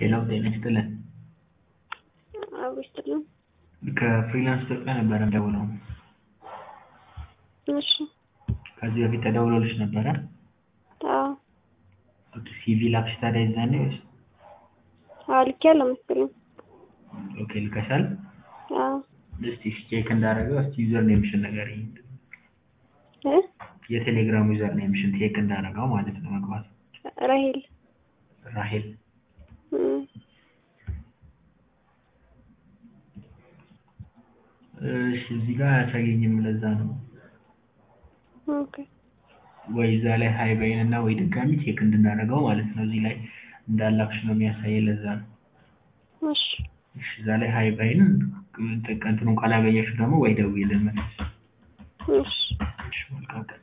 ሄሎ ጤና ይስጥልን። አብሮ ይስጥልን። ከፍሪላንስ ኢትዮጵያ ነበረ የምደውለው። እሺ ከዚህ በፊት ተደውሎልሽ ነበረ? አዎ ሲቪ ላክሽ ታዲያ የዛኔ ወይስ? አዎ ልኬያለሁ መሰለኝ። ኦኬ ልከሻል? አዎ እስቲ ቼክ እንዳደረገው እስቲ ዩዘር ኔምሽን ንገሪኝ። እ የቴሌግራም ዩዘር ኔምሽን ቼክ እንዳደረገው ማለት ነው መግባት ራሄል ራሄል እም፣ እሺ እዚህ ጋር አያሳየኝም ለዛ ነው ኦኬ ወይ እዛ ላይ ሀይ በይን እና ወይ ድጋሚ ቼክ እንድናደርገው ማለት ነው እዚህ ላይ እንዳላክሽ ነው የሚያሳየን ለዛ ነው እሺ እሺ እዛ ላይ ሀይ በይን እንትኑን ካላገኘሽው ደግሞ ወይ ደውዪልን መልስ እሺ እሺ መልካም ቀን